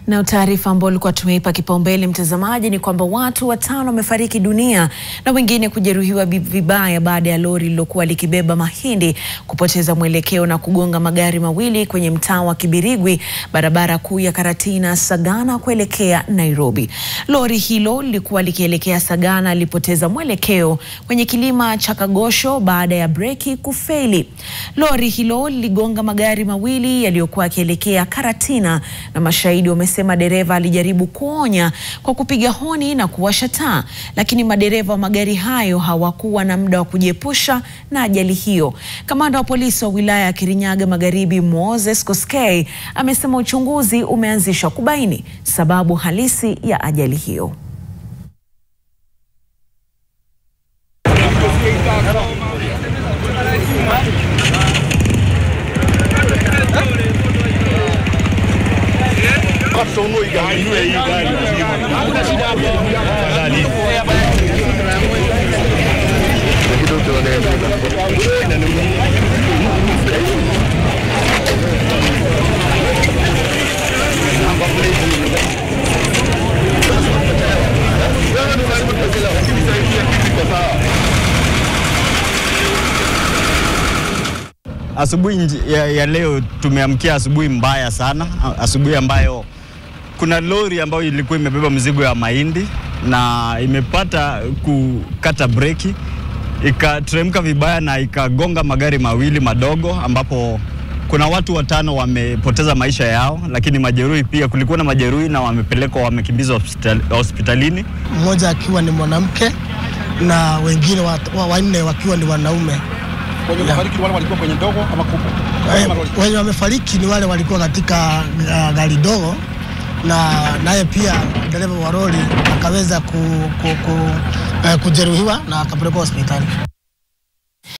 Na taarifa ambayo ilikuwa tumeipa kipaumbele mtazamaji ni kwamba watu watano wamefariki dunia na wengine kujeruhiwa vibaya baada ya lori lililokuwa likibeba mahindi kupoteza mwelekeo na kugonga magari mawili kwenye mtaa wa Kibirigwi, barabara kuu ya Karatina Sagana kuelekea Nairobi. Lori hilo lilikuwa likielekea Sagana lilipoteza mwelekeo kwenye kilima cha Kagosho baada ya breki kufeli. Lori hilo liligonga magari mawili yaliyokuwa yakielekea Karatina na mashahidi wamesema dereva alijaribu kuonya kwa kupiga honi na kuwasha taa, lakini madereva wa magari hayo hawakuwa na muda wa kujiepusha na ajali hiyo. Kamanda wa polisi wa wilaya ya Kirinyaga Magharibi, Moses Koskei, amesema uchunguzi umeanzishwa kubaini sababu halisi ya ajali hiyo. Asubuhi ya, ya leo tumeamkia asubuhi mbaya sana, asubuhi ambayo kuna lori ambayo ilikuwa imebeba mzigo ya mahindi na imepata kukata breki ikateremka vibaya na ikagonga magari mawili madogo, ambapo kuna watu watano wamepoteza maisha yao, lakini majeruhi pia, kulikuwa na majeruhi na wamepelekwa, wamekimbizwa hospital, hospitalini, mmoja akiwa ni mwanamke na wengine wanne wa, wakiwa ni wanaume. Wenye wamefariki wale walikuwa kwenye ndogo ama kubwa? Wenye wamefariki ni wale walikuwa katika uh, gari dogo na naye pia dereva wa lori akaweza ku, ku, ku, uh, kujeruhiwa na akapelekwa hospitali.